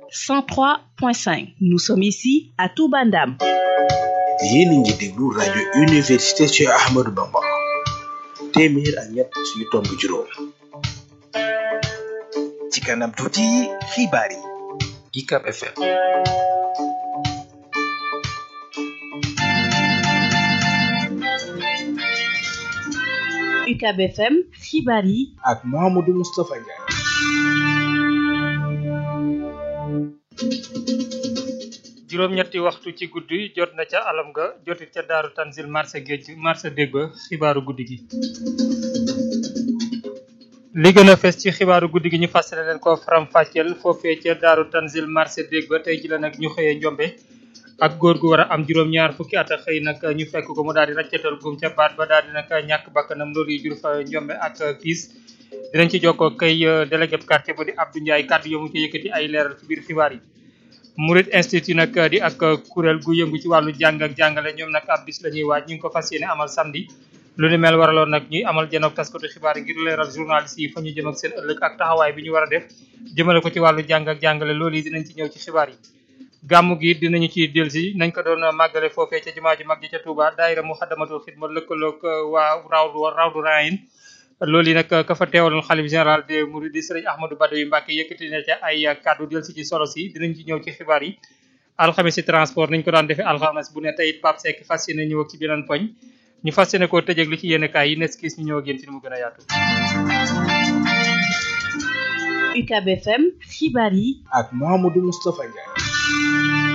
103.5 nous sommes ici à Touba Ndam yéen a ngi déglu rajo université Cheikh Ahmadou Bamba téeméer ak ñett yu tomb juróom ci kanam tuuti xibaar yi UCAB FM UCAB FM xibaar yi ak Mouhamadou Moustapha Ndiaye juróom-ñetti waxtu ci guddi jot na ca alam ga jotit ca daaru tanzil marché géej marché dégg ba xibaaru guddi gi li gën a fes ci xibaaru guddi gi ñu fàttali leen ko faram fàcceel foofee ca daaru tanzil marché dégg ba tey ji la nag ñu xëyee njombe ak góor gu war a am juróom-ñaar fukki at a xëy nag ñu fekk ko mu daal di raccatal gum ca baat ba daal di nag ñàkk bakkanam loolu yi jur fa njombe ak kiis dinañ ci jokkoo kay délégué quartier bu di Abdou Ndiaye kàddu yomu ci yëkkati ay leeral ci biir xibaar yi Murid Institute nag di ak kuréel gu yëngu ci wàllu jàng ak jàngale ñoom nag ab bis la ñuy waaj ñu ngi ko fas yéene amal samedi lu ni mel waraloon nag ñuy amal janook taskatu xibaar yi ngir leeral journaliste yi fa ñu jëm ak seen ëllëg ak taxawaay bi ñu war a def jëmale ko ci wàllu jàng ak jàngale loolu yi dinañ ci ñëw ci xibaar yi gàmmu gi dinañu ci delsi nañ ko doon màggale foofee ca jumaa ju mag ji ca Touba daayira Muxaddamatul Xidma lëkkaloog waa rawdu rawdu rayin loolu yi nag ka fa teewaloon xalif général des mourides di sëriñ Ahmadou Badawi Mbacke yëkkati na ca ay kàddu del si ci solo si dinañ ci ñëw ci xibaar yi alxames si transport nañ ko daan defee alxames bu ne tey it Pape Seck fas yéene ñëw ak ci beneen poñ ñu fas yéene koo tëjëg li ci yenn kaay yi nes kiis ñu ñëw ak yéen ci ni mu gën a yaatu UCAB FM xibaar yi ak Mouhamadou Moustapha Ndiaye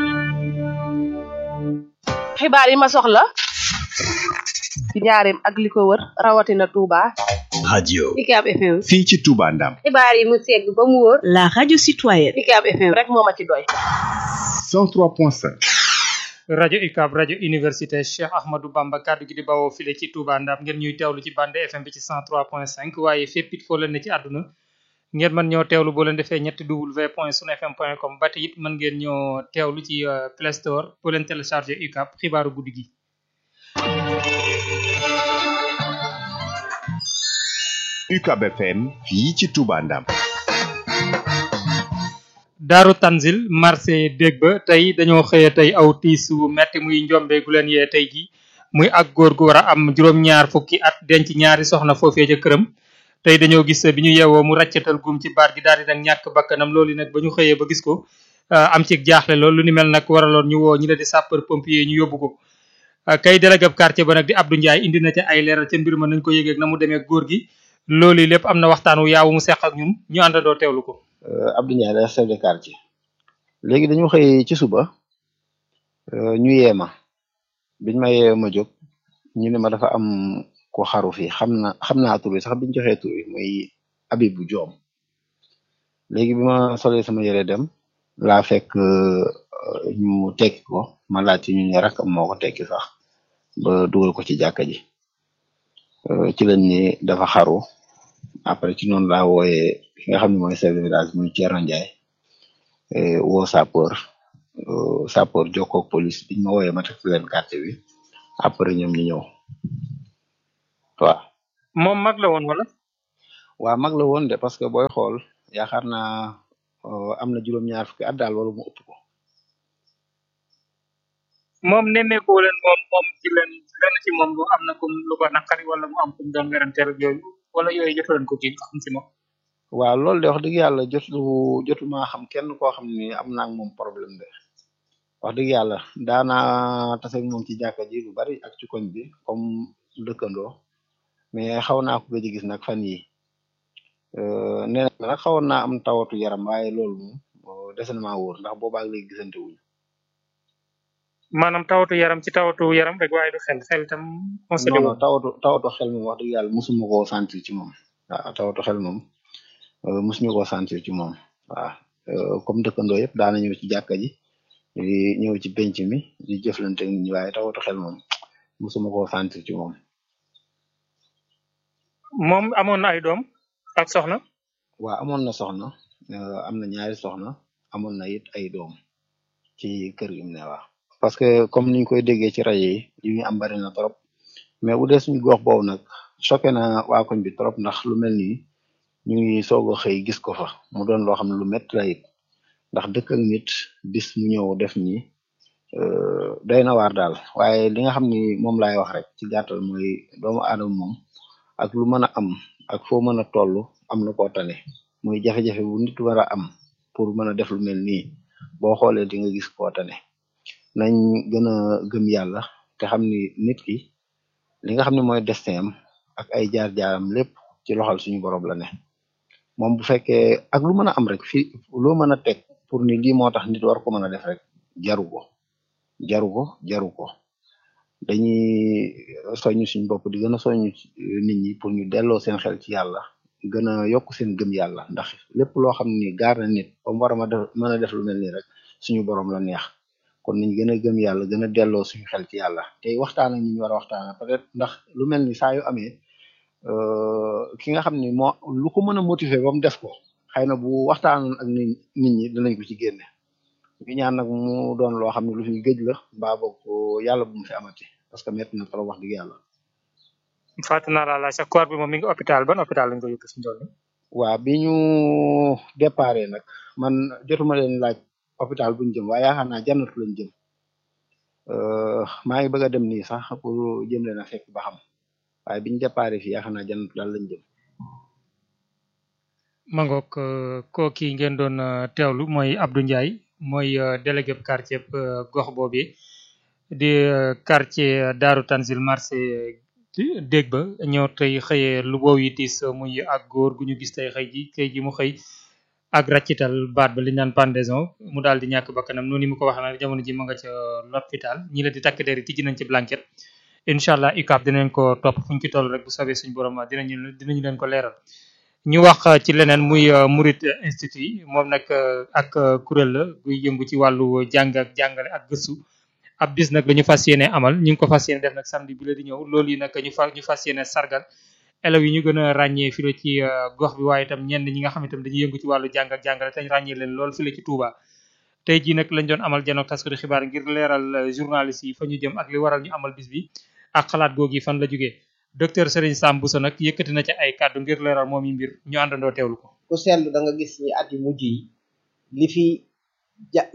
xibaar yi ma soxla ci njaareem ak li ko wër rawatina Touba. radio UCAB FM. fii ci Touba Ndam xibaar yi mu segg ba mu wóor. la radio citoyenne UCAB FM rek moo ma ci doy. 103.5 rajo UCAB rajo université Cheikh Ahmadou Bamba kàddu gi di bawoo file ci Touba Ndam ngeen ñuy teewlu ci bande FM bi ci 103.5 waaye fépp it foo leen ne ci àdduna ngeen mën ñoo teewlu boo leen defee ñetti w point sunfm point com ba tey it mën ngeen ñoo teewlu ci Play Store boo leen téléchargé UCAB xibaaru guddi gi. UCAB FM fii ci Touba Ndam daaru tanzil marché dégg ba tey dañoo xëye tey aw tiisu metti muy njombe gu leen yee tey ji muy ak góor gu war a am juróom-ñaar fukki at denc ñaari soxna foofee ca këram tey dañoo gis bi ñu yeewoo mu raccatal gum ci baat gi daal di nag ñàkk bakkanam loolu nag ba ñu xëyee ba gis ko am ci jaaxle loolu lu ni mel nag waraloon ñu woo ñi la di sapeur pompier ñu yóbbu ko kay délégué quartier ba nag di Abdou Ndiaye indi na ca ay leeral ca mbir ma nañ ko yëgeeg na mu demee góor gi loolu lépp am na waxtaan wu yaawu mu seq ak ñun ñu àndandoo teewlu ko Abdou Ndiaye la chef de quartier léegi dañu xëy ci suba ñu yeema biñ ma yeewe ma jóg ñu ne ma dafa am ko xaru fii xam na xam naa tur bi sax biñ joxee tur bi muy Abibu Joom léegi bi ma solee sama yére dem laa fekk ñu tekki ko ma laajte ñu ne rakam moo ko tekki sax ba dugal ko ci jàkka ji ci lañ ni dafa xaru après ci noonu laa wooyee ki nga xam ne mooy chef de village muy Thierno Ndiaye woo sapeur sapeur jokkoo ak police biñ ma wooyee ma teg leen quartier bi après ñoom ñu ñëw waaw. moom mag la woon wala. waa mag la woon de parce que booy xool yaakaar naa am na juróom-ñaar fukki at daal wala mu ëpp ko. moom nemmeekoo leen moom moom ci leen lenn ci moom lu am na comme lu ko naqari wala mu am comme doon weranteel ak yooyu wala yooyu jotu leen ko kii xam si moom. waaw loolu de wax dëgg yàlla jotu jotu maa xam kenn koo xam ni am naa ak moom problème de wax dëgg yàlla daanaa tase ak moom ci jàkka ji lu bari ak ci koñ bi comme dëkkandoo mais xaw naa ko gëj a gis nag fan yi nee na nag xawoon naa am tawatu yaram waaye loolu moom des na maa wóor ndax boobaag léegi gisante wuñu maanaam tawatu yaram ci tawatu yaram rek waaye du xel xel itam. non non tawatu tawatu xel moom wax dëgg yàlla musuma koo sentir ci moom waaw tawatu xel moom musuñu koo sentir ci moom waaw comme dëkkandoo yëpp daana ñëw ci jàkka ji di ñëw ci penc mi di jëflante nit ñi waaye tawatu xel moom musuma koo sentir ci moom. moom amoon na ay doom ak soxna. waaw amoon na soxna am na ñaari soxna amoon na it ay doom ci kër gi mu ne waa parce que comme niñ koy déggee ci rajo yi yi ñu am bari na trop mais bu dee suñu gox boobu nag choqué na waa koñ bi trop ndax lu mel nii ñu ngi soog a xëy gis ko fa mu doon loo xam ne lu métti la it ndax dëkk ak nit bis mu ñëw def nii doy na waar daal waaye li nga xam ni moom laay wax rek ci gàttal mooy doomu aadama moom ak lu mën a am ak foo mën a toll am na koo tane muy jafe-jafe bu nit war a am pour mën a def lu mel nii boo xoolee di nga gis koo tane nañ gën a gëm yàlla te xam ni nit ki li nga xam ne mooy destin am ak ay jaar-jaaram lépp ci loxal suñu borom la ne moom bu fekkee ak lu mën a am rek fii loo mën a teg pour ni lii moo tax nit war ko mën a def rek jaru ko jaru ko jaru ko dañuy soññ suñu bopp di gën a soññ nit ñi pour ñu delloo seen xel ci yàlla gën a yokk seen gëm yàlla ndax lépp loo xam ni gaar na nit ba mu war a ma def mën a def lu mel nii rek suñu borom la neex kon nañ gën a gëm yàlla gën a delloo suñu xel ci yàlla te waxtaan ak ñi ñu war a waxtaan peut-être ndax lu mel ni saa yu amee ki nga xam ni moo lu ko mën a motiver ba mu def ko xëy na bu waxtaanoon ak nit nit ñi dinañ ko ci génne ñu ñaan nag mu doon loo xam ne lu fi géej la mbaa boog yàlla bu mu fi amati parce que métti na trop wax dëgg yàlla. fàtte naa laa laaj sa koor bi moom mi ngi hôpital ban hôpital lañ ko yóbbu si ndool waa bi ñu déparé nag man jotuma leen laaj hôpital buñ jëm waaye yaakaar naa jannatu lañ jëm maa ngi bëgg a dem nii sax pour jëm leen a fekk ba xam waaye biñu déparé fii yaakaar naa jannatu daal lañ jëm. mangook koo kii ngeen doon teewlu mooy Abdou Ndiaye mooy délégué quartier gox boobu di quartier Daaru Tanzil marché dégg ba ñëw tey xëyee lu boow yi tiis muy ak góor gu ñu gis tey xëy ji tey ji mu xëy ak raccital baat ba li ñu naan pendaison mu daal di ñàkk bakkanam noonu mu ko waxee nag jamono ji ma nga ca l'hôpital ñi la di takk der yi tijji nañ ci blanquet incha allah UCAB dinañ ko topp fu ñu ci toll rek bu soobee suñu borom dinañu dinañu leen ko leeral. ñu wax ci leneen muy Murit Institut moom nag ak kuréel la guy yëngu ci wàllu jàng ak jàngale ak gëstu ab bis nag la ñu fas yéene amal ñu ngi ko fas yéene def nag samedi bi la di ñëw loolu yi nag ñu fa ñu fas yéene sargal élèves yi ñu gën a ràññee fii la ci gox bi waaye itam ñenn ñi nga xam itam dañuy yëngu ci wàllu jàng ak jàngale te ñu ràññee leen lool fii la ci Touba. tey jii nag lañ doon amal janook taskatu xibaar ngir leeral journalistes yi fa ñu jëm ak li waral ñu amal bis bi ak xalaat googu yi fan la jógee docteur Serigne Sam Bousso nag yëkkati na ci ay kàddu ngir leeral moom yi mbir ñu àndandoo teewlu ko. ku seetlu da nga gis ni at yu mujj yi li fi ja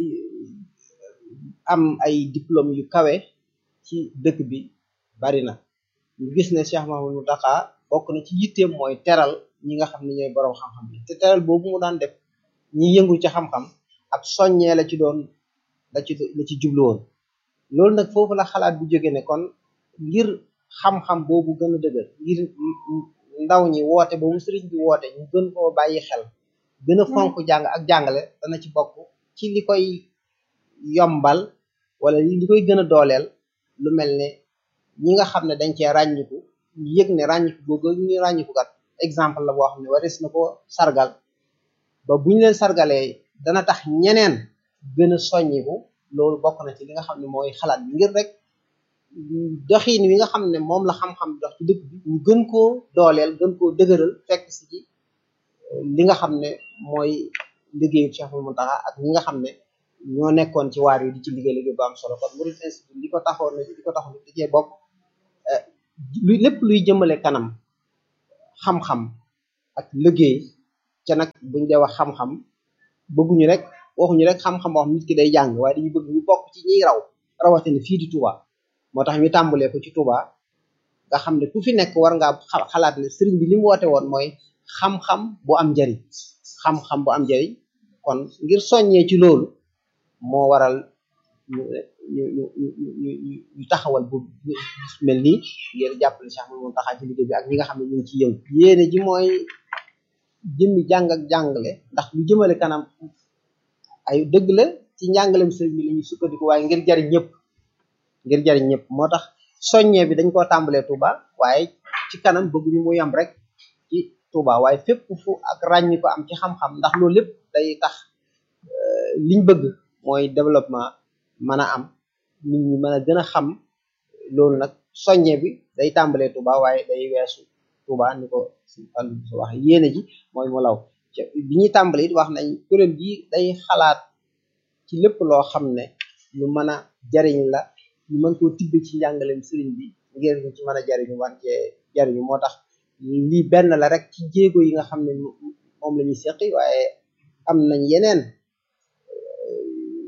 am ay diplôme yu kawe ci dëkk bi bari na ñu gis ne Cheikh Mahamadou Mountakha bokk na ci yitteem mooy teral ñi nga xam ne ñooy borom xam-xam yi te teral boobu mu daan def ñi yëngu ci xam-xam ab soññee la ci doon la ci la ci jublu woon loolu nag foofu la xalaat bu jóge ne kon ngir xam-xam boobu gën a dëgër ngir ndaw ñi woote boobu sëriñ bi woote ñu gën koo bàyyi xel gën a fonk jàng ak jàngale dana ci bokk ci li koy yombal wala li koy gën a dooleel lu mel ne ñi nga xam ne dañ cee ràññiku ñu yëg ne ràññiku googu ñu ràññiku kat exemple la boo xam ne waris na ko sargal ba buñ leen sargalee dana tax ñeneen gën a soññiku loolu bokk na ci li nga xam ne mooy xalaat bi ngir rek doxin wi nga xam ne moom la xam-xam dox ci dëkk bi ñu gën koo dooleel gën koo dëgëral fekk si ci li nga xam ne mooy liggéeyu Cheikh Mountakha ak ñi nga xam ne ñoo nekkoon ci waar yi di ci liggéey liggéey bu am solo kon Murid Institut li ko taxoon na li ko taxoon da cee bokk lu lépp luy jëmale kanam xam-xam ak liggéey ca nag buñ dee wax xam-xam bëgguñu rek waxuñu rek xam-xam boo xam nit ki day jàng waaye dañu bëgg ñu bokk ci ñiy raw rawatina fii di Touba moo tax ñu tàmbalee ko ci Touba nga xam ne ku fi nekk war ngaa xalaat ne sëriñ bi li mu woote woon mooy xam-xam bu am njariñ xam-xam bu am njariñ kon ngir soññee ci loolu moo waral ñu ñu ñu ñu ñu taxawal bu mel nii ngir jàppale Cheikh Mountakha ci liggéey bi ak ñi nga xam ne ñu ngi ci yëngu yéene ji mooy jëmmi jàng ak jàngale ndax lu jëmale kanam ay dëgg la ci njàngalem sëriñ bi la ñuy sukkandiku waaye ngir jariñ ñëpp ngir jariñ ñëpp moo tax soññee bi dañ koo tàmbalee Touba waaye ci kanam bëgguñu mu yam rek ci Touba waaye fépp fu ak ràññi ko am ci xam-xam ndax loolu lépp day tax liñ bëgg mooy développement mën a am nit ñi mën a gën a xam loolu nag soññee bi day tàmbalee Touba waaye day weesu Touba ni ko si Fallou su wax yéene ji mooy mu law bi ñuy tàmbali it wax nañ kuréel gi day xalaat ci lépp loo xam ne lu mën a jariñ la ñu mën koo tibbe ci njàngaleem sëriñ bi ngir ñu ci mën a jariñu wan cee jariñu moo tax lii benn la rek ci jéego yi nga xam ne moom la ñuy seqi waaye am nañ yeneen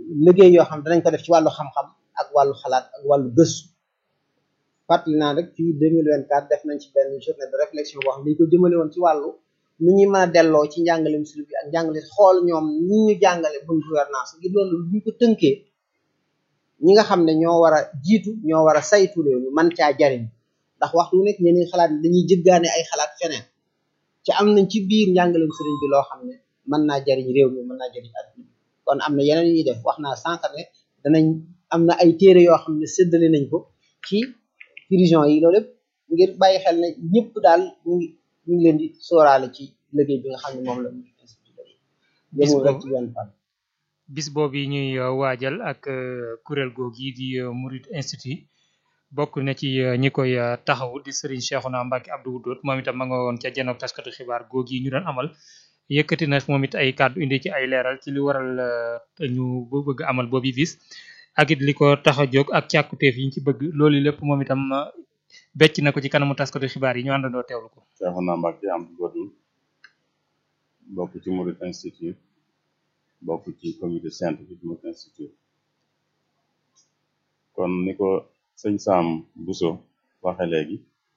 liggéey yoo xam danañ ko def ci wàllu xam-xam ak wàllu xalaat ak wàllu gëstu fàttali naa rek ci 2024 def nañ ci benn journée de réflexion boo xam ni ñu ko jëmale woon ci wàllu nu ñuy mën a delloo ci njàngalem sëriñ bi ak njàngale xool ñoom ni ñu jàngale bonne gouvernance ngir loolu bu ñu ko tënkee ñi nga xam ne ñoo war a jiitu ñoo war a saytu loolu man caa jariñ ndax waxtu wu nekk ñeneen xalaat dañuy jëggaane ay xalaat feneen ci am nañ ci biir njàngalem sëriñ bi loo xam ne mën naa jariñ réew mi mën naa jariñ adduna bi kon am na yeneen ñuy def wax naa sànq ne danañ am na ay téere yoo xam ne séddale nañ ko ci prison yi loolu yëpp ngir bàyyi xel ne ñëpp daal ñu ngi ñu ngi leen di sóoraale ci liggéey bi nga xam ne moom la ñu institut yëmul rek ci benn fan bis boobu yi ñuy uh, waajal ak uh, kuréel googu yi di uh, Murid Institut bokk na ci ñi koy taxaw di Serigne Cheikhouna Mbacké Abdou Wadoud moom itam ma nga woon ca janook taskatu xibaar googu yi ñu doon amal yëkkati na moom it ay kàddu indi ci ay leeral ci li waral ñu bëgg amal boobu bis ak it li ko tax a jóg ak càkkuteef yi ñu ci bëgg loolu lépp moom itam becc na ko ci kanamu taskatu xibaar yi ñu àndandoo teewlu ko. Cheikhouna Mbacké Abdou Wadoud bokk ci Murid Institut bokk ci comité scientifique Murid Institut kon ni ko sëñ Sam Bousso waxe léegi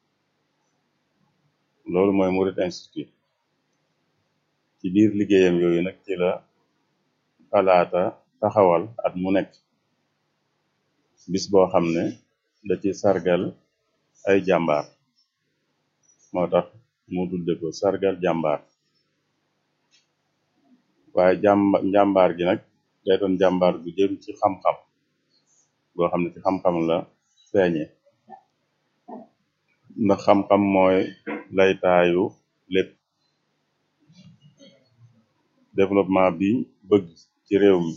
loolu mooy Murid Institut ci biir liggéeyam yooyu nag ci la xalaata taxawal at mu nekk bis boo xam ne da ci sargal ay jàmbaar moo tax mu tudde ko sargal jàmbaar waaye jàmba njàmbaar gi nag day doon jàmbaar bu jëm ci xam-xam boo xam ne ci xam-xam la feeñe ndax xam-xam mooy laytaayu lépp développement bi bëgg ci réew mi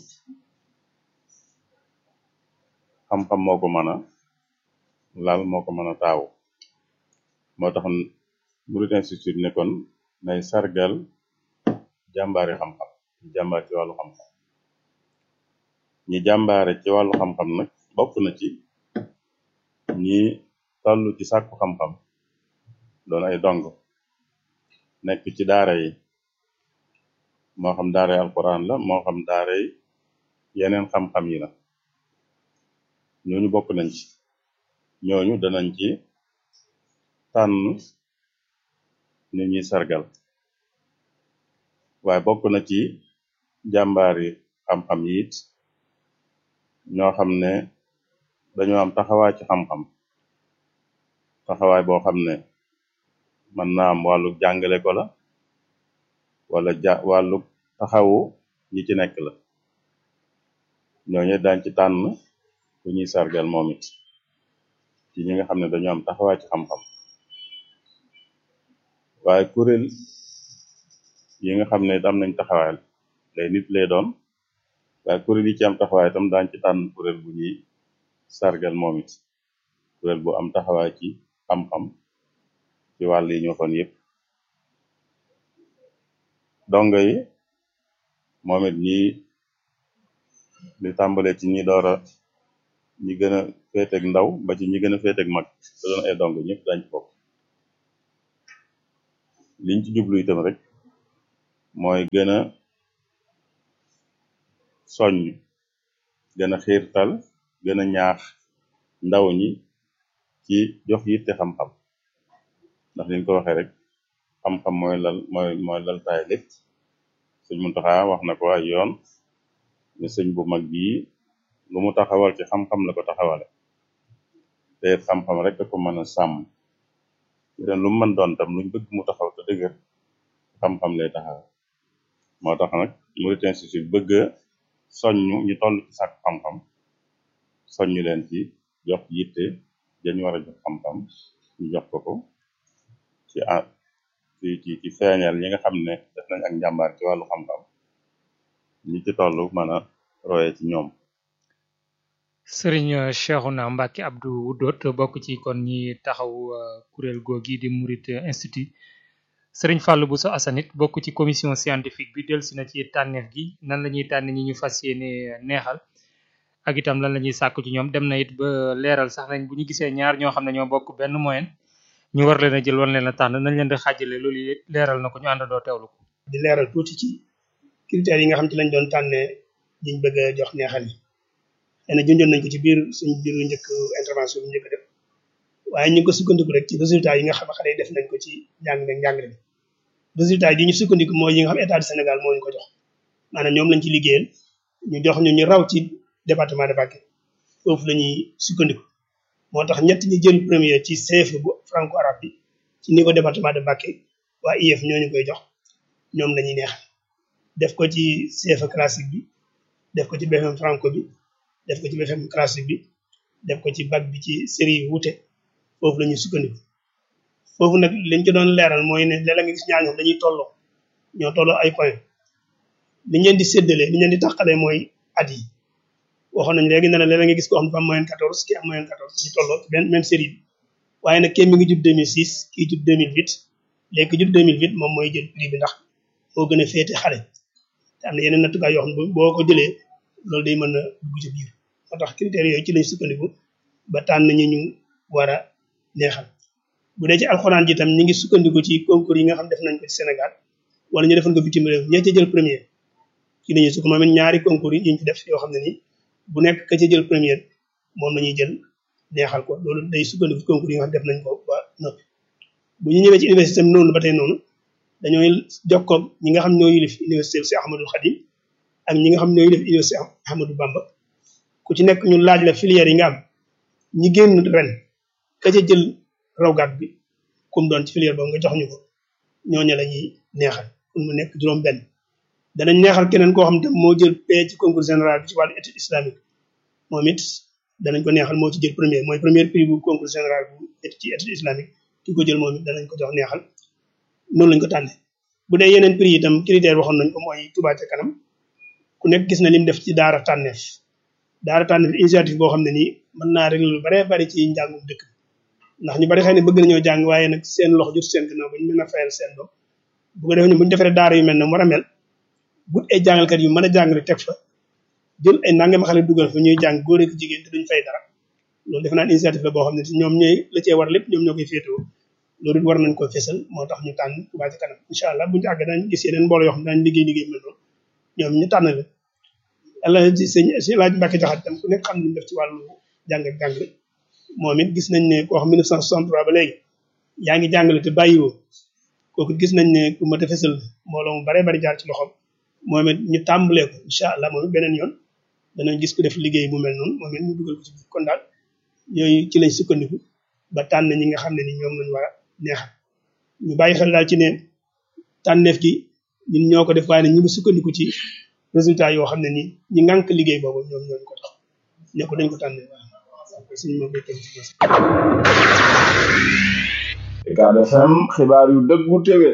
xam-xam moo ko mën a laal moo ko mën a taawu moo tax Murid Institut ne kon nay sargal jàmbaari xam-xam jàmbaar ci wàllu xam-xam ñi jàmbaare ci wàllu xam-xam nag bokk na ci ñi tollu ci sàkku xam-xam doon ay dong nekk ci daara yi moo xam daara yi alquran la moo xam daara yi yeneen xam-xam yi la ñooñu bokk nañ ci ñooñu danañ ci tànn ñu ñuy sargal waaye bokk na ci jàmbaari xam-xam yi it ñoo xam ne dañoo am taxawaay ci xam-xam taxawaay boo xam ne mën naa am wàllu jàngale ko la wala ja wàllu taxawu ñi ci nekk la ñooñu dañ ci tànn ku ñuy sargal moom it ci ñi nga xam ne dañoo am taxawaay ci xam-xam waaye kuréel yi nga xam ne am nañ taxawaay lay nit lay doon waaye kuréel yi ci am taxawaay itam daañ ci tànn kuréel bu ñuy sargal moom it kuréel bu am taxawaay ci xam-xam ci wàll yi ñu waxoon yépp dongo yi moom it ñi li tàmbale ci ñi doora ñi gën a féeteg ndaw ba ci ñi gën a féeteg mag te doon ay dongo ñëpp dañ ci bokk liñ ci jublu itam rek mooy gën a soññ gën a xiirtal gën a ñaax ndaw ñi ci jox yitte xam-xam ndax liñ ko waxee rek xam-xam mooy lal mooy mooy laltaay lépp sëñ Muntaxa wax na ko ay yoon ne sëñ bu mag bii lu mu taxawal ci xam-xam la ko taxawale te it xam-xam rek da ko mën a sàmm leen lu mu mën doon tam luñ bëgg mu taxaw te dëgër xam-xam lay taxaw moo tax nag Murid Institut bëgg a soññu ñu toll ci sàkk xam-xam soññu leen ci jox yitte dañu war a jox xam-xam ñu jox ko ko ci a ci ci ci feeñal ñi nga xam ne def nañ ak njàmbaar ci wàllu xam-xam ñi ci toll mën a roye ci ñoom Serigne Cheikhouna Mbacké Abdou Wadoud bokk ci kon ñi taxaw kuréel googi di Murid Institut Serigne Fallou Bousso Assanit bokk ci commission scientifique bi delsi na ci tànneef gi nan la ñuy tànn ñi ñu fas yéene neexal ak itam lan la ñuy sàkku ci ñoom dem na it ba leeral sax nañ bu ñu gisee ñaar ñoo xam ne ñoo bokk benn moyen ñu war leen a jël war leen a tànn nañ leen di xaajale loolu yëpp leeral na ko ñu àndandoo teewlu ko. di leeral tuuti ci critères yi nga xam ci lañ doon tànnee liñ bëgg a jox neexal yi xëy na junjoon nañ ko ci biir suñ biiru njëkk intervention bi njëkk a def waaye ñu ngi ko sukkandiku rek ci résultat yi nga xam ne xale yi def nañ ko ci njàng meeg njàngale bi résultat yi ñu sukkandiku mooy yi nga xam état du Sénégal moo ñu ko jox maanaam ñoom lañ ci liggéeyal ñu jox ñu ñu raw ci département de Mbacké foofu la ñuy sukkandiku moo tax ñett ñi jël premier ci CFE bu franco arabe bi ci niveau département de Mbacké waa IEF ñoo ñu koy jox ñoom lañuy neexal def ko ci CFE classique bi def ko ci BFM franco bi def ko ci BFM classique bi def ko ci bac bi ci série yi wuute foofu la ñuy sukkandiku foofu nag liñ ci doon leeral mooy ne léeg-léeg nga gis ñaar ñoom dañuy tolloo ñoo tolloo ay point liñ leen di séddalee liñ leen di tàqalee mooy at yi waxoon nañ léegi ne la léeg-léeg nga gis koo xam ne dafa am moyenne 14 kii am moyenne 14 ñu tolloo ci benn même série bi waaye nag kii mi ngi judd 2006 kii judd 2008 léegi ki judd 2008 moom mooy jël prix bi ndax moo gën a féete xale te am na yeneen nattukaay yoo xam ne boo ko jëlee loolu day mën a dugg ci biir moo tax critères yooyu ci lañ sukkandiku ba tànn ñi ñu war a neexal bu dee ci alxuraan ji tam ñi ngi sukkandiku ci concours yi nga xam def nañ ko ci Sénégal wala ñu defoon ko bitim réew ñee ca jël premier ci lañuy sukk moom it ñaari concours yi ñu fi def yoo xam ne nii bu nekk ka ca jël premier moom la ñuy jël neexal ko loolu day sukkandiku ci concours yi nga xam def nañ ko ba noppi bu ñu ñëwee ci université am noonu ba tey noonu dañooy jokkoo ñi nga xam ñoo yilif université si Ahmadul Khadim ak ñi nga xam ñoo yilif université Ahmadou Bamba ku ci nekk ñu laaj la filière yi nga am ñi génn ren ka ca jël rawgaat bi kum doon ci filière boobu nga jox ñu ko ñooñu la ñuy neexal pour mu nekk juróom benn danañ neexal keneen koo xam te moo jël paie ci concours général bi ci wàllu étude islamique moom it danañ ko neexal moo ci jël premier mooy premier prix bu concours général bu ci étude islamique ki ko jël moom it danañ ko jox neexal noonu lañ ko tànne bu dee yeneen prix itam critère waxoon nañ ko mooy Touba ca kanam ku nekk gis na lim def ci daara tànneef daara tànneef initiative boo xam ne nii mën naa régler lu bare bari ci njàngum dëkk ndax ñu bari xëy na bëgg nañoo jàng waaye nag seen loxo jot seen gannaaw ba ñu mën a fayal seen doom bu ko defee ñu bu ñu defaree daara yu mel ne mu war a mel but ay jàngalkat yu mën a jàngale teg fa jël ay nangam xale dugal fa ñuy jàng góor ak jigéen te duñ fay dara loolu defe naa initiative la boo xam ne ñoom ñooy la cee war lépp ñoom ñoo koy féetewoo loolu it war nañ ko fésal moo tax ñu tànn Touba ci kanam incha allah buñu ci àggee dañ gis yeneen mbooloo yoo xam ne dañ liggéey liggéey mel noonu ñoom ñu tànn leen yàlla ci sëñ si laaj Mbàkke jaxat tam ku nekk xam ne def ci wàllu jàng ak jàngale moom it gis nañ ne koo xam 1963 ba léegi yaa ngi jàngale te bàyyiwoo kooku gis nañ ne ku mat a fésal mbooloo mu bare bari jaar ci loxoom moom it ñu tàmbalee ko incha allah moom it beneen yoon danañ gis ku def liggéey bu mel noonu moom it ñu dugal ko ci biir kon daal yooyu ci lañ sukkandiku ba tànn ñi nga xam ne ni ñoom lañ war a neexal ñu bàyyi xel daal ci ne tànneef gi ñun ñoo ko def waaye ne ñu ngi sukkandiku ci résultat yoo xam ne ni ñi ngànk liggéey boobu ñoom ñoo ñu ko tax ne ko dañ ko tànnee waaw suñu ma béykat yi Ucab FM xibaar yu dëggu téwé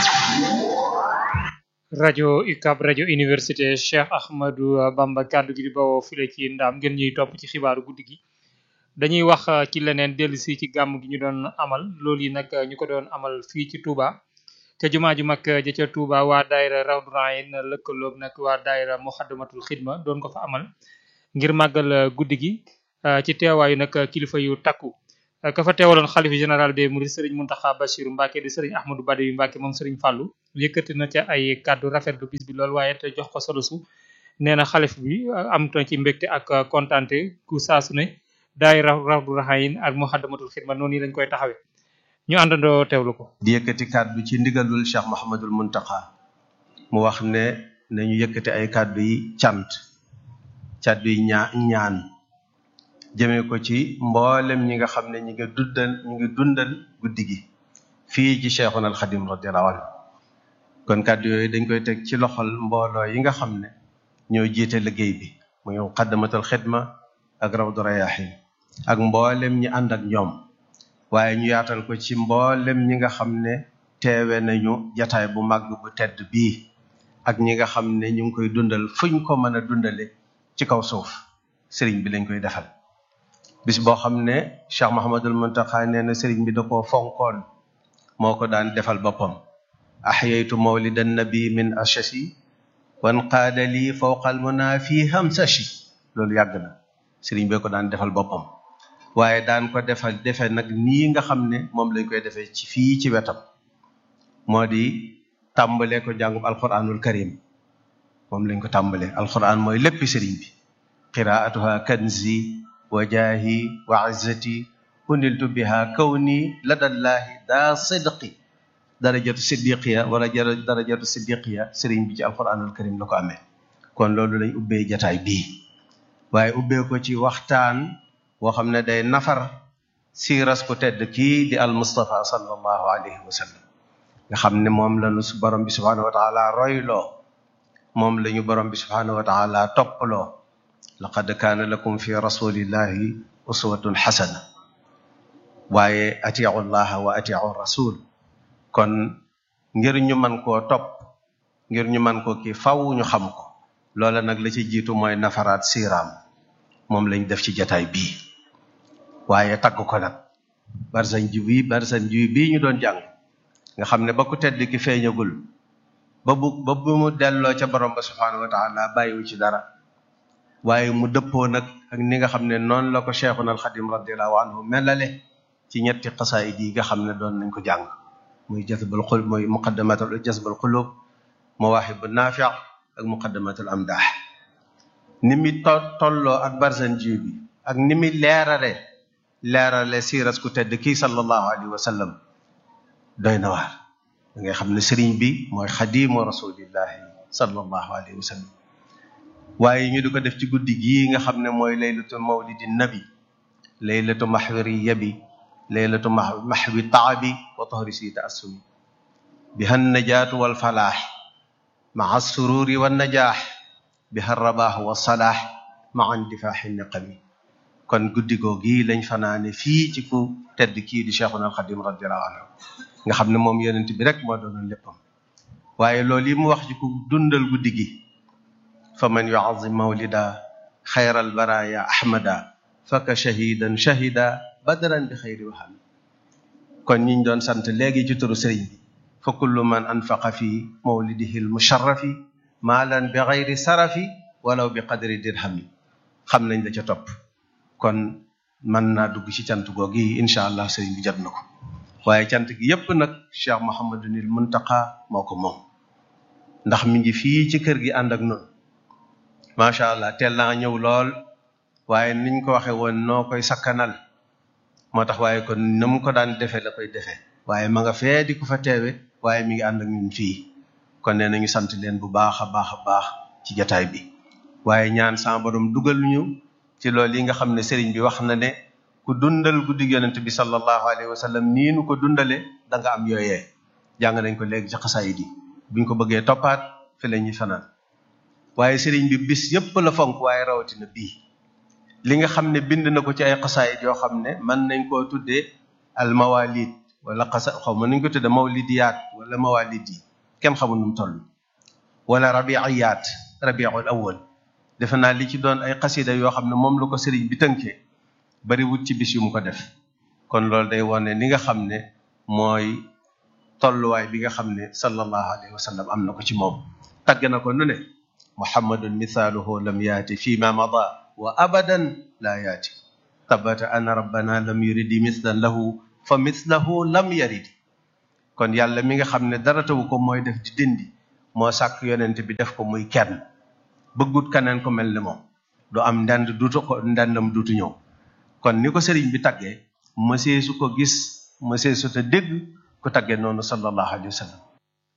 rajo UCAB rajo université Cheikh Ahmadou Bamba kaddu gi di bawoo file ci ndaam ngeen ñuy topp ci xibaaru guddi gi dañuy wax ci leneen dellu si ci gàmm gi ñu doon amal loolu yi nag ñu ko doon amal fii ci Touba ca jumaa ju mag ja ca Touba waa daayira Rawdu Rayaan lëkkaloog nag waa daayira Muxaddamatul Xidma doon ko fa amal ngir màggal guddi gi ci teewaayu nag kilifa yu takku ka fa teewaloon xalifa général des mourides Serigne Mountakha Bassirou Mbacké di Serigne Ahmadou Badawi Mbacké moom Serigne Fallou yëkkati na ca ay kàddu rafetlu bis bi lool waaye te jox ko solo su nee na xalif bi am na ci mbégte ak kontante ku saasu ne daay Rawdu Rayaan ak Muxaddamatul Xidma noonu lañ koy taxawee ñu àndandoo teewlu ko. di yëkkati kàddu ci ndigalul Cheikh Mouhamadul Mountakha mu wax ne nañu yëkkati ay kàddu yi cant kàddu yi ñaa ñaan jëmee ko ci mboolem ñi nga xam ne ñi ngi dundal ñi ngi dundal guddi gi fii ci Cheikhuna al Xadim radiyallahu anhu kon kàddu yooyu dañ koy teg ci loxol mbooloo yi nga xam ne ñoo jiite liggéey bi muy Muqaddamatul Xidma ak Rawdu Rayaahin ak mboolem ñi ànd ak ñoom waaye ñu yaatal ko ci mboolem ñi nga xam ne teewe nañu jataay bu màgg bu tedd bii ak ñi nga xam ne ñu ngi koy dundal fuñ ko mën a dundale ci kaw suuf sëriñ bi lañ koy defal bis boo xam ne Cheikh Mahamadul Muntaxa nee na sëriñ bi da koo fonkoon moo ko daan defal boppam axyaytu mawlidan nabi min ashasi wan qaada lii fawqal muna fii hamsashi loolu yàgg na sëriñ bee ko daan defal boppam waaye daan ko defal defe nag nii nga xam ne moom lañ koy defee ci fii ci wetam moo di tàmbalee ko jàngub alquranul karim moom lañ ko tàmbalee alquran mooy léppi sëriñ bi qiraatuha kanzi wa jaahi wa izzati uniltu biha kawni ladallahi daa sidqi darajatu siddiqiya wala darajatu siddiqiya sëriñ bi ci alquranul karim la ko amee kon loolu lañ ubbee jataay bii waaye ubbee ko ci waxtaan woo xam ne day nafar siiras ku tedd kii di al mustafa sallallahu alayhi wa sallam nga xam ne moom lañu borom bi subhanahu wa taala royloo moom lañu borom bi subhanahu wa taala topploo laqad kaana lakum fi rasulillahi uswatun xasana waaye atiu llaha wa atiu rasul kon ngir ñu man koo topp ngir ñu man ko kii faw ñu xam ko loola nag la ci jiitu mooy nafaraat siiraam moom lañ def ci jataay bii waaye tagg ko nag barsan ji bii barsan ji bii ñu doon jàng nga xam ne ba ku tedd ki feeñagul ba bu ba bu mu delloo ca borom ba subhanahu wa taala bàyyiwu ci dara waaye mu dëppoo nag ak ni nga xam ne noonu la ko cheikhuna alxadim radiallahu anhu melale ci ñetti xasaayid yi nga xam ne doon nañ ko jàng muy jazbul xulub muy muqaddamatul jazbul xulub mawaahibu naafi ak muqaddamatul amdaax ni mi to tolloo ak barsan ji bi ak ni mi leerale leerale siiras ku tedd kii sallallahu alayhi wa sallam doy na waar da ngay xam ne sëriñ bi mooy xadimu rasulillahi sallallahu alayhi wa sallam waaye ñu di ko def ci guddi gii nga xam ne mooy laylatu mawlidi nabi laylatu maxwi yabi laylatu maxwi taabi wa tahri si taassumi biha najaatu wal falaax maa sururi wa najaax biha rabaax wa salaax maa indifaaxi niqami kon guddi googi lañ fanaane fii ci ku tedd kii di cheikhuna alxadim radiallahu anhu nga xam ne moom yonent bi rek moo doonoon léppam waaye loolu yi mu wax ci ku dundal guddi gi fa man yuazim mawlida xayral baraya ahmada faka shahidan shahida badran bi xayri waxam kon ñiñ doon sant léegi ci turu sëriñ bi fa kullu man anfaqa fi mawlidihi almusharrafi maalan bi xayri sarafi walaw bi qadri dirhami xam nañ la ca topp kon mën naa dugg ci cant googu yi incha allah sëriñ bi jot na ko waaye cant gi yépp nag cheikh mohamadunil muntaqa moo ko moom ndax mi ngi fii ci kër gi ànd ak noonu macha allah teel naa ñëw lool waaye niñ ko waxe woon noo koy sakkanal moo tax waaye kon na mu ko daan defee la koy defee waaye ma nga fee di ko fa teewe waaye mi ngi ànd ak ñun fii kon nee nañu sant leen bu baax a baax a baax ci jataay bi waaye ñaan sama borom dugal ñu ci loolu yi nga xam ne sëriñ bi wax na ne ku dundal guddi yonent bi sallallahu alayhi wa sallam nii nu ko dundale da nga am yooyee jàng nañ ko léegi ci xasaayid yi buñ ko bëggee toppaat fi la ñuy fanaan waaye sëriñ bi bis yépp la fonk waaye rawatina bii li nga xam ne bind na ko ci ay xasaayid yoo xam ne mën nañ koo tuddee al mawalid wala xasa xaw ma nañ ko tuddee mawlidiyaat wala mawalid yi kenn xamul nu mu toll wala rabiiyaat rabiul awwal defe naa li ci doon ay xasida yoo xam ne moom la ko sëriñ bi tënkee bari wut ci bis yu mu ko def kon loolu day wone li nga xam ne mooy tolluwaay bi nga xam ne sallallahu alayhi wa sallam am na ko ci moom tagg na ko nu ne muhammadun mithaaluhu lam yaati fi ma mada wa abadan laa yaati tabata ana rabbana lam yuridi mislan lahu fa mislahu lam yaridi kon yàlla mi nga xam ne dara tawu ko mooy def di dindi moo sàkk yonent bi def ko muy kenn bëggut kaneen ko mel ni moom du am ndend duutu ko ndendam duutu ñëw kon ni ko sëriñ bi taggee mësee su ko gis mësee su te dégg ku taggee noonu sallallahu alayhi wa sallam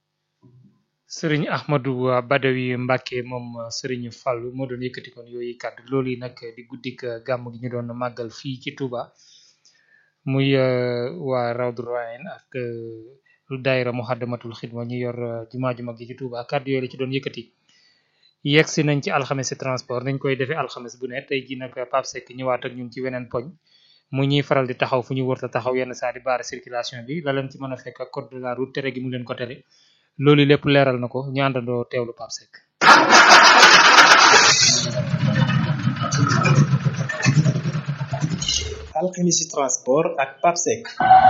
sëriñ Ahmadou Badawi Mbacke moom sëriñ Fallou moo doon yëkkati kon yooyu kàddu loolu yi nag di guddik gàmm gi ñu doon màggal fii ci Touba muy waa Rawdu Rayan ak daayira Muhaddamatul Xidma ñu yor jumaa ju mag ji ci Touba kàddu yooyu la ci doon yëkkati yegg si nañ ci alxames transport nañ koy defee alxames bu ne tey ji nag Pape Seck ñëwaat ak ñun ci weneen poñ mu ñuy faral di taxaw fu ñu wërta taxaw yenn saa di baare circulation bi la leen ci mën a fekk ak code de la route tere gi mu leen ko tere loolu lépp leeral na ko ñu àndandoo teewlu Pape Seck. alxemisi transport ak Pape Seck.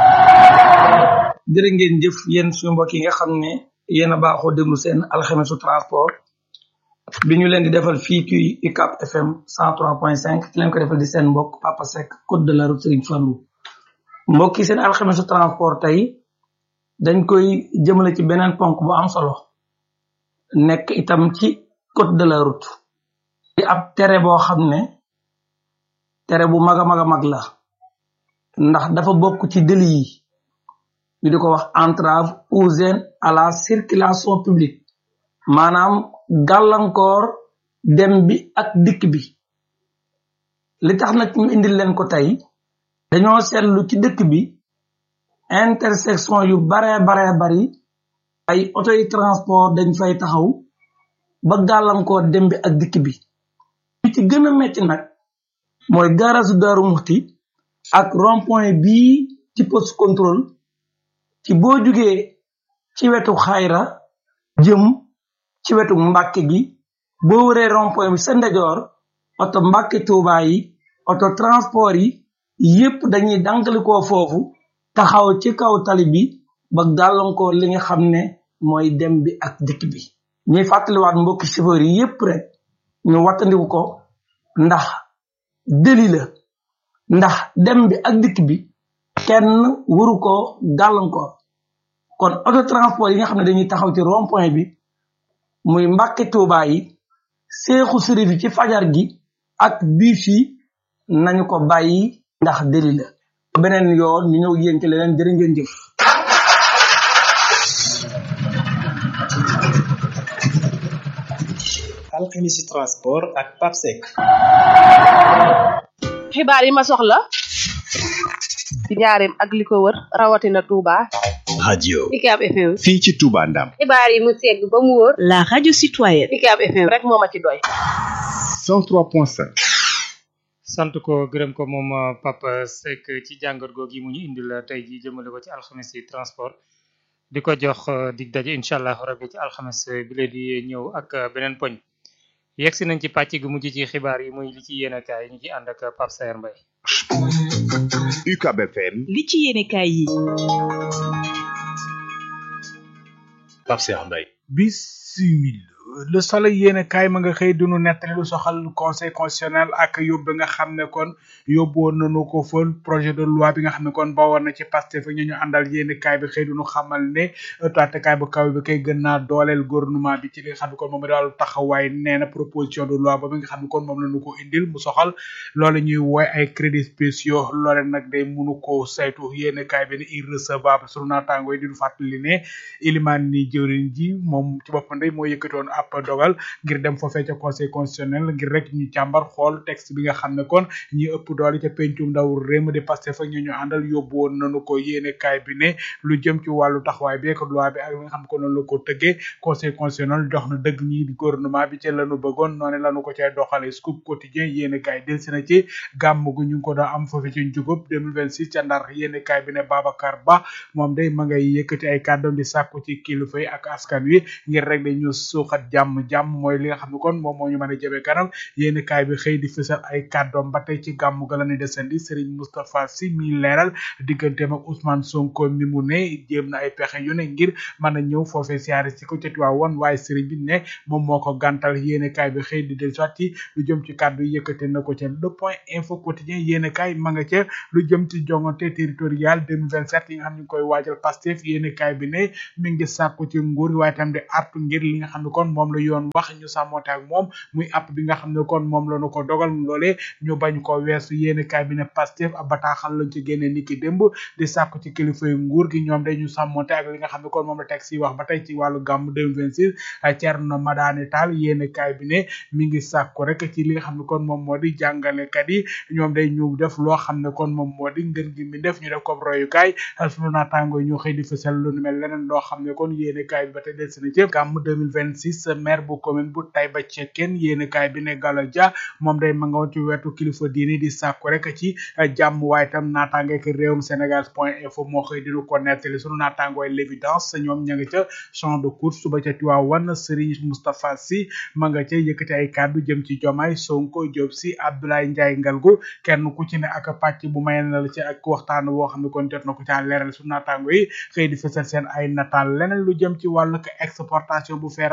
jërë ngeen jëf yéen suñu mbokk yi nga xam ne yéen a baaxoo déglu seen alxemisu transport bi ñu leen di defal fii ci UCAP FM 103.5 ki leen ko defal di seen mbokk Papa Seck code de la route Serigne Fallou mbokk yi seen alxemisu transport tey dañ koy jëmale ci beneen ponk bu am solo nekk itam ci code de la route di ab tere boo xam ne tere bu mag a mag a mag la ndax dafa bokk ci délit yi ñu di ko wax entrave ou gêne à la circulation publique maanaam gàllankoor dem bi ak dikk bi li tax nag ñu indil leen ko tey dañoo seetlu ci dëkk bi intersection yu baree baree bari ay auto yi transport dañ fay taxaw ba gàllankoor dem bi ak dikk bi li ci gën a metti nag mooy garasu Daaru Muxti ak rond point bii ci poste contrôle ci boo jugee ci wetu xayra jëm ci wetu mbàkke gi boo wëree rond point bi sa ndejoor oto mbàkke tuuba yi oto transport yi yépp dañuy dankalikoo foofu taxaw ci kaw tali bi ba gàllankoor li nga xam ne mooy dem bi ak dikk bi ñuy fàttaliwaat mbokki chauffeur yi yépp rek ñu wattandiku ko ndax deli la ndax dem bi ak dikk bi kenn waru ko gàllankoor kon auto transport yi nga xam ne dañuy taxaw ci rond point bi muy mbàkke tuuba yi seexu sërif yi ci fajar gi ak biif yi nañu ko bàyyi ndax deli la beneen yoon ñu ñëw yéen ci leneen jërë ngeen jëf alxemisi transport ak papsec xibaar yi ma soxla ci njaareem ak li ko wër rawatina Touba. radio UCAB FM. fii ci Touba Ndam xibaar yi mu segg ba mu wóor. la radio citoyenne. UCAB FM rek moo ma ci doy. 103.5 sant ko gërëm ko moom Papa Seck ci jàngat googu mu ñu indil tey jii jëmale ko ci alxames yi transport di ko jox dig daje incha allah rabbi ci alxames bi lee di ñëw ak beneen poñ yegg si nañ ci pàcc gu mujj ci xibaar yi muy li ci yéen kaay ñu ci ànd ak Pape Sayer Mbaye UCAB FM li ci yéene kaay yi. Pape Sayer Mbaye bisimil le soleil yéen kaay ma nga xëy dunu nettali lu soxal conseil constitutionnel ak yóbbu nga xam ne kon yóbbu woon nañu ko fa projet de loi bi nga xam ne kon bawoon na ci Pastef ñu ñu àndal yéen kaay bi xëy dunu xamal ne taatekaay bu kaw bi kay gën naa dooleel gouvernement bi ci li nga xam ne kon moom daal taxawaay nee na proposition de loi boobu nga xam ne kon moom la ñu ko indil mu soxal loolu ñuy woy ay crédits spéciaux loole nag day munu ko saytu yéen kaay bi ne irrecevable sunu naataango yi di fàttali ne ilimaan ni jëwriñ ji moom ci boppam day moo yëkkatoon ab dogal ngir dem foofee ca conseil constitutionnel ngir rek ñu càmbar xool texte bi nga xam ne kon ñi ëpp doole ca pencum ndaw réew de Pastef ak ñu ñu àndal yóbbu woon nañu ko yéene kaay bi ne lu jëm ci wàllu taxawaay bi ak loi bi ak li nga xam ne ko noonu la ko tëggee conseil constitutionnel jox na dëgg ñi di gouvernement bi ca lanu bëggoon noonu lanu ko cay doxale scoop quotidien yéene kaay del si na ci gàmm gu ñu ngi ko doon am foofee ci njugub 2026 ca ndar yéene kaay bi ne Babacar Ba moom day ma ngay yëkkati ay kàddoom di sàkku ci kilifa yi ak askan wi ngir rek dañu suuxat jàmm jàmm mooy li nga xam ne kon moom moo ñu mën a jëmee kanam yéen kaay bi xëy di fësal ay kàddoom ba tey ci gàmmu ga la ñuy desandi Serigne Moustapha Sy mi leeral digganteem ak Ousmane Sonko mi mu ne jéem na ay pexe yu ne ngir mën a ñëw foofee siyaare si ko ca Tiwaawan waaye Serigne bi ne moom moo ko gàntal yéen kaay bi xëy di del soit ci lu jëm ci kàddu yi yëkkate na ko ca le point info quotidien yéen kaay ma nga ca lu jëm ci jongante territorial 2027 yi nga xam ne ñu koy waajal Pastef yéen kaay bi ne mi ngi sàkku ci nguur waaye tam di artu ngir li nga xam ne kon moom la yoon wax ñu sàmmonte ak moom muy app bi nga xam ne kon moom la ñu ko dogal loolee ñu bañ ko weesu yéen kaay bi ne Pastef ab bataaxal lañ ci génne niki démb di sàkku ci kilifa yu nguur gi ñoom dañu sàmmonte ak li nga xam ne kon moom la teg si wax ba tey ci wàllu gàmm 2026 Thierno Madani Tall yéen kaay bi ne mi ngi sàkku rek ci li nga xam ne kon moom moo di jàngalekat yi ñoom day ñu def loo xam ne kon moom moo di ngën gi mi def ñu def ko royukaay sunu naataango ñu xëy di fësal lu nu mel leneen loo xam ne kon yéen kaay bi ba tey des na ci gàmm 2026 maire bu commune bu Taïba Cekkeen yéen kaay bi ne Gallo Dia moom day ma nga woon ci wetu kilifa diini di sàkku rek ci jàmm waaye tam naataangeek réewum Sénégal point info moo xëy dinu ko nettali sunu naataangooy l'évidence ñoom ña nga ca champ de course suba ca Tiwaawan Serigne Moustapha Sy ma nga ca yëkkati ay kàddu jëm ci Jomaay Sonko Diop Sy Abdoulaye Ndiaye Ngalgu kenn ku ci ne ak pàcc bu may na la ci ak waxtaan woo xam ne kon jot na ko caa leeral sunu naataango yi xëy di fësal seen ay nataal leneen lu jëm ci wàllu exportation bu feeraay bi nga xam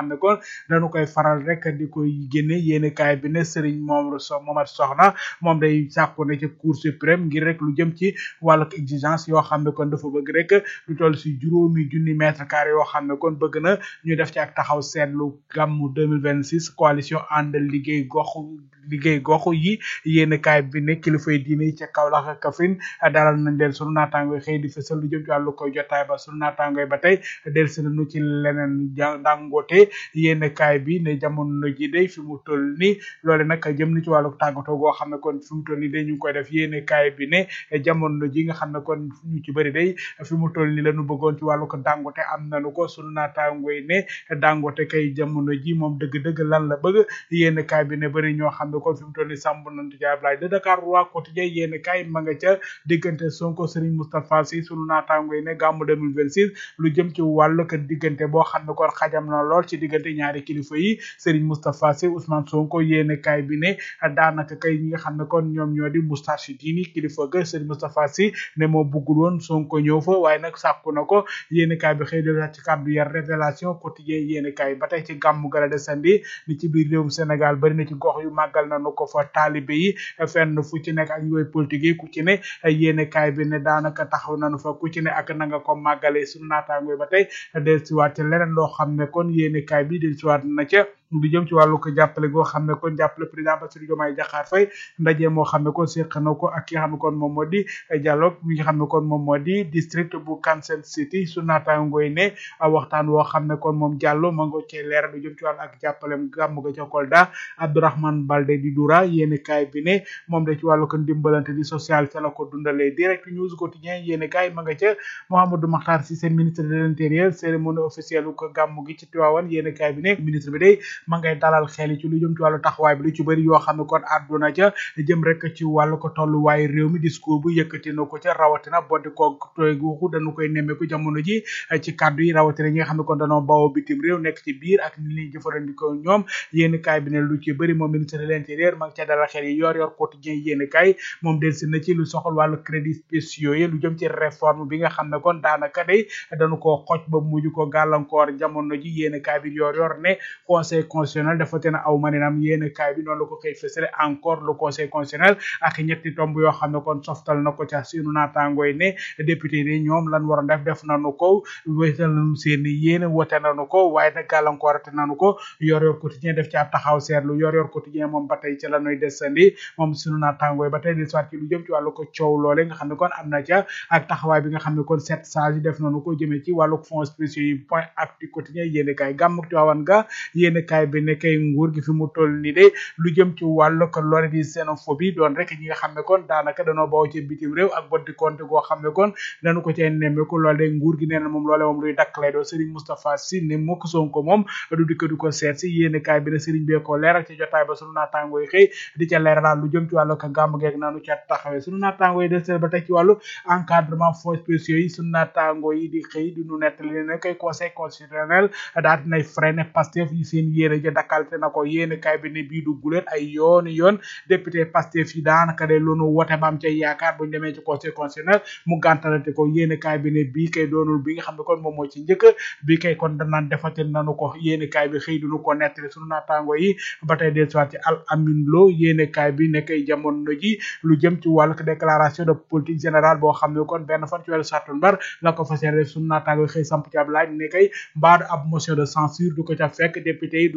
xam ne kon dañu koy faral rek di koy génne yéen kaay bi ne Serigne moom so Momar Soxna moom day sàkku ne ci cour suprême ngir rek lu jëm ci wàllu exigence yoo xam ne kon dafa bëgg rek lu toll si juróomi junni mètre carré yoo xam ne kon bëgg na ñu def ci ak taxaw seetlu gàmmu 2026 coalition ànd liggéey gox liggéey gox yi yéen kaay bi ne kilifay diine yi ca Kaolack ak Kaffrine dalal nañ leen sunu naataango xëy di fësal lu jëm ci wàllu koy jotaay ba sunu naataango ba tey del si nañu ci leneen dangote yéen kaay bi ne jamono ji day fi mu toll ni loole nag jëm ni ci wàllu tàggatoo goo xam ne kon fi mu toll ni day ñu ngi koy def yéen kaay bi ne jamono ji nga xam ne kon ñu ci bëri day fi mu toll ni lañu bëggoon ci wàllu ko dangote am nañu ko sunu naataango yi ne dangote kay jamono ji moom dëgg-dëgg lan la bëgg yéen kaay bi ne bëri ñoo xam ne kon fi mu toll ni sàmb nañu ci Ablaye de Dakar roi quotidien yéen kaay ma nga ca diggante Sonko Serigne Moustapha Sy sunu naataango yi ne gàmmu 2026 lu jëm ci wàllu ko diggante boo xam ne kon xajam na lool ci diggante ñaari kilifa yi Serigne Moustapha Sy Ousmane Sonko yéen kaay bi ne daanaka kay ñi nga xam ne kon ñoom ñoo di Moustarchidine kilifa ga Serigne Moustapha Sy ne moo buggul woon Sonko ñëw fa waaye nag sàkku na ko yéen kaay bi xëy na ci kàddu yar révélation quotidien yéen kaay ba tey ci gàmmu gala de sandi ni ci biir réewum Sénégal bari na ci gox yu màggal nañu ko fa taalibe yi fenn fu ci nekk ak yooyu politique yi ku ci ne yéen kaay bi ne daanaka taxaw nañu fa ku ci ne ak na nga ko màggalee sunu naataango ba tey del siwaat ci leneen loo xam ne kon yéen kaay bi del siwaat na ca du jëm ci wàllu ko jàppale goo xam ne kon jàppale président Bassirou Diomaye Diakhar Faye ndaje moo xam ne kon séq na ko ak ki nga xam ne kon moom moo di dialogue mi nga xam ne kon moom moo di district bu Kansas City su naataango yi ne waxtaan woo xam ne kon moom Diallo ma nga cee leeral du jëm ci wàllu ak jàppalem gàmm ga ca Kolda Abdourahmane Balde di Doura yéen kaay bi ne moom da ci wàllu ko dimbalante di social ca la ko dundalee direct news quotidien yéen kaay ma nga ca Mouhamadou Makhtar Cissé ministre de l'intérieur cérémonie officielle ko gàmm gi ci Tivaouane yéen kaay bi ne ministre bi day ma ngay dalal xel ci lu jëm ci wàllu taxawaay bi lu ci bëri yoo xam ne kon àdduna ca jëm rek ci wàllu ko tolluwaay réew mi discours bu yëkkati na ko ca rawatina boddi ko tooy guuxu dañu koy nemmeeku jamono ji ci kàddu yi rawatina ñi nga xam ne kon dañoo bawoo bitim réew nekk ci biir ak ni ñuy jëfandikoo ñoom yéen kaay bi ne lu ci bëri moom ministre de l'intérieur ma ngi ca dalal xel yi yor yor quotidien yéen kaay moom del si na ci lu soxal wàllu crédit spéciaux yi lu jëm ci réforme bi nga xam ne kon daanaka day dañu koo xoj ba mujj ko gàllankoor jamono ji yéen kaay bi yor yor ne conseil constitutionnel dafa te na aw maninam yéen kaay bi noonu la ko xëy fësale encore le conseil constitutionnel ak ñetti tomb yoo xam ne kon softal na ko ca sunu naataangoo yi ne député yi ñoom lan waroon def def nañu ko wéetal nañu seen yéene wote nañu ko waaye nag gàllankoorate nañu ko yor yor quotidien def ci ab taxaw seetlu yor yor quotidien moom ba tey ci la ñuy desandi moom sunu naataangoo yi ba tey di soit ci lu jëm ci wàllu ko coow loole nga xam ne kon am na ca ak taxawaay bi nga xam ne kon sept sages yi def nañu ko jëmee ci wàllu fonds spéciaux yi point actu quotidien yéen kaay gàmmuk Tiwaawan ga yéen kaay bi ne kay nguur gi fi mu toll ni de lu jëm ci wàllu ko lore di xénophobie doon rek ñi nga xam ne kon daanaka danoo bawoo ci bitim réew ak boddi compte goo xam ne kon dañu ko cee nemmeeku loole de nguur gi nee na moom loole moom luy dakk lay doon Serigne Moustapha Sy ne mukk Sonko moom du dikk du ko seet si yéen kaay bi ne Serigne bee ko leeral ci jotaay ba sunu naataangoo yi xëy di ca leeral lu jëm ci wàllu ko gàmm geeg naanu ca taxawee sunu naataangoo yi des ba tey ci wàllu encadrement fonds spéciaux yi sunu naataangoo yi di xëy di nu nettali ne koy conseil constitutionnel daal dinay freiné Pastef yi seen yéene ja dakkalte na ko yéen kaay bi ne bii du guleen ay yooni yoon député Pastef yi daanaka de loonu wote ba am ca yaakaar buñu demee ci conseil constitutionnel mu gàntalante ko yéen kaay bi ne bii kay doonul bi nga xam ne kon moom moo ci njëkk bii kay kon danaan defati nanu ko yéen kaay bi xëy duñu ko nettali sunu naataango yi ba tey del soit ci al amin lo yéen kaay bi ne kay jamono ji lu jëm ci wàllu déclaration de politique générale boo xam ne kon benn fan ci weeru sattumbar la ko fas yéene sunu naataango yi xëy samp ci ab laaj ne kay mbaadu ab motion de censure du ko ca fekk député yi